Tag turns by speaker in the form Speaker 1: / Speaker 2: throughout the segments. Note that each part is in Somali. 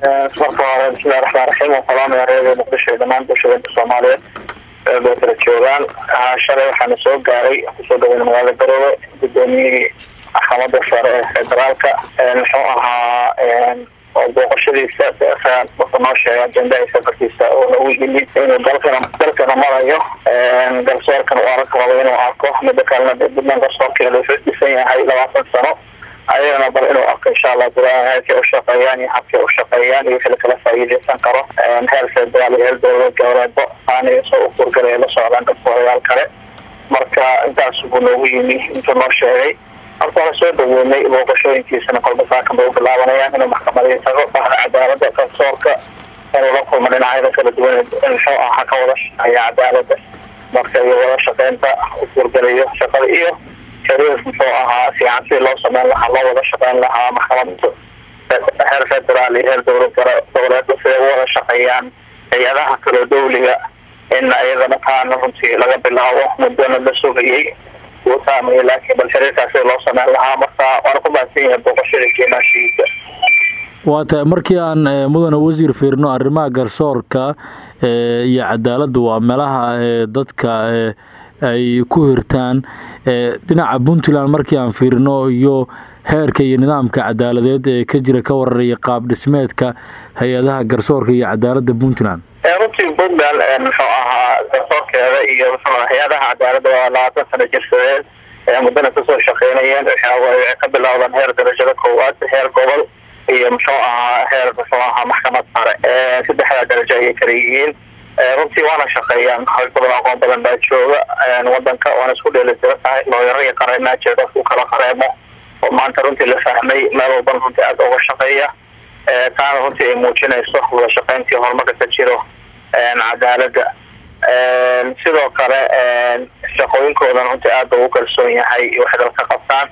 Speaker 1: marka hore bismillahi raxmaan raxiim waan salaamaya reer muqdisho iyo dhammaan bulshooyinka soomaaliyeed bay kala joogaan shalay waxaana soo gaaray kusoo dhaweyna magaalada garoowe gudoomiyihii maxkamada sare ee federaalka muxuu ahaa oo booqashadiisa wuxuu noo sheegay ajendaha safarkiisa uuna u yimid inuu dalkana dalkana marayo garsoorkan uu arag rabo inuu arko mida kalena puntland garsoorkeeda wuxuu dhisan yahay labaatan sano ayagana bal inuu arko insha allah gudaha heerkay ushaqeeyaan iyo habkay ushaqeeyaan iyo wixii lakala faa'iideysan karo heer federaal iyo heer dowlad goboleedba aanay soo ukurgalay la socdaan garsoorayaal kale marka intaas buu noogu yimi intuu noo sheegay horta waa soo dhaweynay booqashooyinkiisana kolba saakan bay u bilaabanayaan inuu maxkamadii tago bahda cadaalada garsoorka inuu la kulmo dhinacyada kala duwan muxuu aha ka wada shaqeeya cadaalada marka iyo wada shaqeynta u kurgalayo shaqada iyo xiriir muxuu ahaa fiican sidii loo sameyn lahaa loo wada shaqeyn lahaa maxkamada heer federaal iyo heer dowlad goboleedba siday u wada shaqeeyaan hay-adaha kaloo dawliga in iyadana taana runtii laga bilaabo muddona la sugayay uu saamaya laakiin bal xiriirkaas sida loo sameyn lahaa marka waana ku mahadsan yahay booqashada keenaashiisa
Speaker 2: waa tahay markii aan mudane wasiir fiirno arrimaha garsoorka iyo cadaaladda waa meelaha dadka ay ku hirtaan dhinaca puntland markii aan fiirino iyo heerka iyo nidaamka cadaaladeed ee ka jira ka wararaya qaab dhismeedka hay-adaha garsoorka iyo cadaaladda puntland
Speaker 1: runtii puntland muxuu ahaa garsoorkeeda iyo muxuu hay-adaha cadaaladda waa labaatan sano jirsadeen muddana kasoo shaqeynayeen waxay ka bilowdaan heer darajada koowaad heer gobol iyo muxuu ahaa heer muxuu ahaa maxkamad sare saddexdaa darajo ayay kala yihiin runtii waana shaqeeyaan hawg badan aqoon badan baa jooga wadanka waana isku dheelitira tahay looyaro iyo qareenaa jira dadku kala qareemo oo maanta runtii la fahmay meel walban runtii aada uga shaqeeya taana runtii ay muujinayso wada shaqeyntii horumarka ka jiro cadaalada sidoo kale shaqooyinkoodan runtii aada ugu kalsoon yahay waxay dalka qabtaan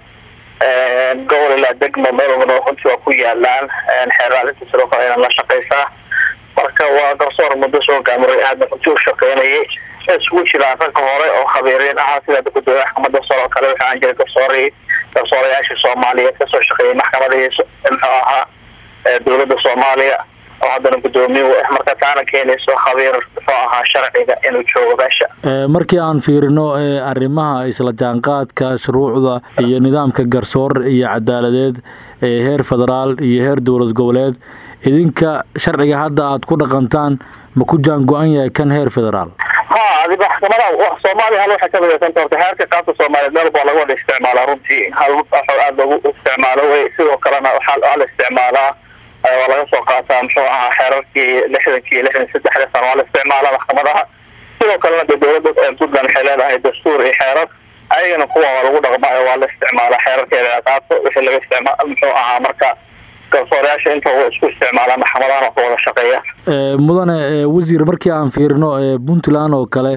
Speaker 1: gobol ilaa degmo meel walbana runtii waa ku yaalaan xeeraalinta sidoo kale aynan la shaqeysaa marka waa garsoor muddo soo gaamuray aadna runtii u shaqeynayay isugu jiraan ragga hore oo khabiiriin ahaa sida gudoomiye maxkamada sare oo kale waxa aan jiray garsoori garsoorayaashii soomaaliyeed kasoo shaqeeyay maxkamadihii muxuu ahaa dowladda soomaaliya oo haddana guddoomiye u ah marka taana keenayso khabiir muxuu ahaa sharciga inuu joogo meesha
Speaker 2: markii aan fiirino arrimaha isla jaanqaadka shuruucda iyo nidaamka garsoor iyo cadaaladeed ee heer federaal iyo heer dowlad goboleed idinka sharciga hadda aada ku dhaqantaan ma ku jaan go-an yahay kan heer federaal
Speaker 1: ha adi maxkamadaha soomaaliya hal waxay ka midaysan horta heerka qaabka soomaaliyeed meel baa laga wada isticmaalaa runtii hal aada lagu isticmaalo wey sidoo kalena waxaa la isticmaalaa waa laga soo qaataa muxuu ahaa xeerarkii lixdankii lixdan saddexda sano waa la isticmaalaa maxkamadaha sidoo kalena de dowladda puntland waxay leedahay dastuur iyo xeerar ayagana kuwa waa lagu dhaqmaayo waa la isticmaalaa xeerarkeeda qaato wixii laga isticmaal muxuu ahaa marka garsoorayaasha inta wa isku isticmaalaan maxkamadahan oo ka wada shaqeeya
Speaker 2: mudane wasiir markii aan fiirino puntland oo kale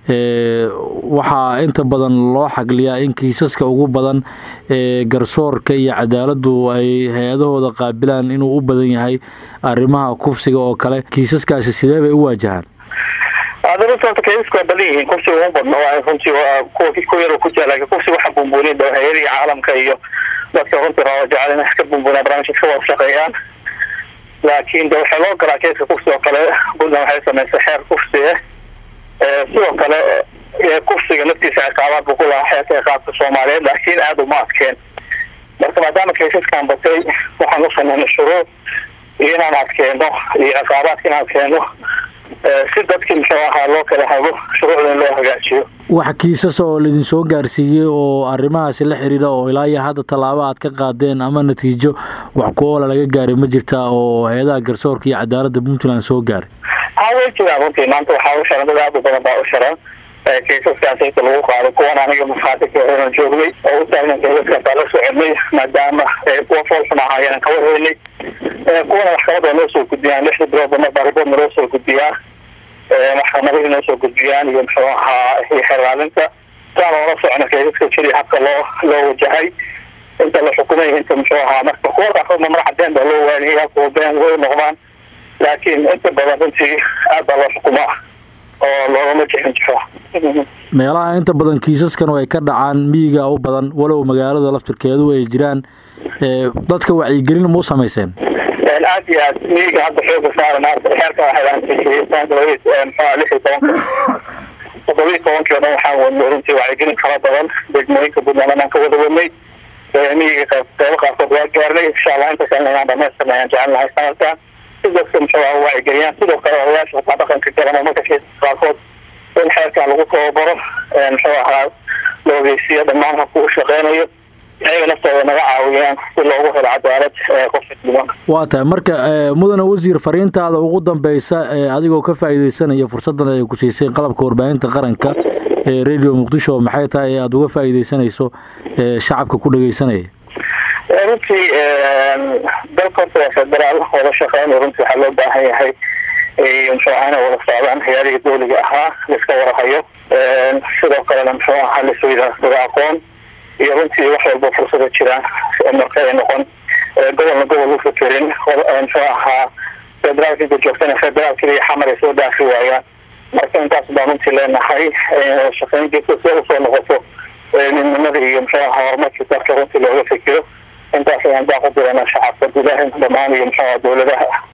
Speaker 2: waxaa inta badan loo xagliyaa in kiisaska ugu badan ee garsoorka iyo cadaaladdu ay hay-adahooda qaabilaan inuu u badan yahay arrimaha kufsiga oo kale kiisaskaasi sidee bay u waajahaan
Speaker 1: runta kaisku waa badan yihiin kufsiga uma badno waa runtii kuwa ku yar ku jira laakiin kufsiga waxa bumbuunin dhow hay-adihii caalamka iyo dadka runtii raba jecel in ka bumbunaa barnaamijka ka wada shaqeeyaan laakiin de waxaa loo galaa keiska kufsi oo kale puntland waxay samaysay xeer kufsi ah sidoo kale kufsiga laftiisa ciqaabaad buu ku lahaa xeerka ciqaabka soomaaliyeed laakiin aada uma adkeen marka maadaama kaysaskan batay waxaan u sameynay shuruud iyo inaan adkeeno iyo ciqaabaadka inaan adkeeno si dadkii muxuu ahaa loo kala hago shuruucda in loo hagaajiyo
Speaker 2: wax kiisas oo laidin soo gaarsiiyey oo arrimahaasi la xiriira oo ilaa iyo hadda tallaabo aad ka qaadeen ama natiijo wax ku oola laga gaaray ma jirtaa oo hay-adaha garsoorka iyo cadaaladda puntland soo gaaray
Speaker 1: ha way jiraan runtii maanta waxaa u sharan dad aada u badan baa u sharan kaysaskaas inta lagu qaaday kuwan aniga mafaatika onan joognay oo u taagnan kaysaskaas la soconay maadaama kuwa foolxun ahaayeen ka warheynay kuwana maxkamada noo soo gudbiyaan lixda biloodba marba riboodna loo soo gudbiyaa maxkamadihii noo soo gudbiyaan iyo muxuu ahaa iyo xeraalinta saan oola socno kaysaska jiri habka loo loo wajahay inta la xukumay inta muxuu ahaa marka kuwa qaarkoodna mar cadeen baa loo waaniyay kuwa been way noqdaan laakiin inta badan runtii aad baa loo xukumaa oo loogama jixin jixo
Speaker 2: meelaha inta badan kiisaskan ay ka dhacaan miyiga u badan walow magaalada laftirkeedu ay jiraan dadka wacyigelin ma u samayseen
Speaker 1: aad iyo aad miyiga hadda xooga saarana xeerka waxay mxua lix iyo tobanka toddobiyi tobankii o dhan waxaan wadnay runtii wacyigelin fara badan degmooyinka puntland aan ka wada wadnay miyiga qeybo qaarkood waa gaarnay insha allah inta kalena inaan dhamaystirna ayaan jecelnahay sanadkan si dadka muxua wacyigeliyaan sidoo kale odayaasha wataa dhaqanka garan marka qaarkood in xeerkan lagu tababaro muxuu ahaa la ogeysiiyo dhammaan habku u shaqeynayo ayaga naftooda naga caawiyaan si loogu helo cadaalad qofka diiwaanka
Speaker 2: waa tahay marka mudane wasiir fariintaada ugu dambeysa adigoo ka faa'iideysanaya fursadan ay ku siiseen qalabka warbaahinta qaranka ee radio muqdisho maxay tahay ee aada uga faa'iideysanayso shacabka ku dhegeysanaya
Speaker 1: runtii dalka horta waa federaal wada shaqeyn runtii waxaa loo baahan yahay muxuu ahaa inay wada socdaan hayaalihii dowliga ahaa laiska warahayo sidoo kalena muxuu ahaa laisweydaasada aqoon iyo runtii wax walba fursada jiraan marka ay noqon gobolna gobol u fekerin muxuu ahaa federaalka joogtana federaalka iyo xamar ay soo dhaafi waayaan marka intaas baan runtii leenahay shaqeyn jirta si usoo noqoto midnimada iyo muxuu ahaa horumarkii dalka runtii looga fikiro intaas ayaan baa ku dirana shacabka gudaha dhamaan iyo muxuu ahaa dowladaha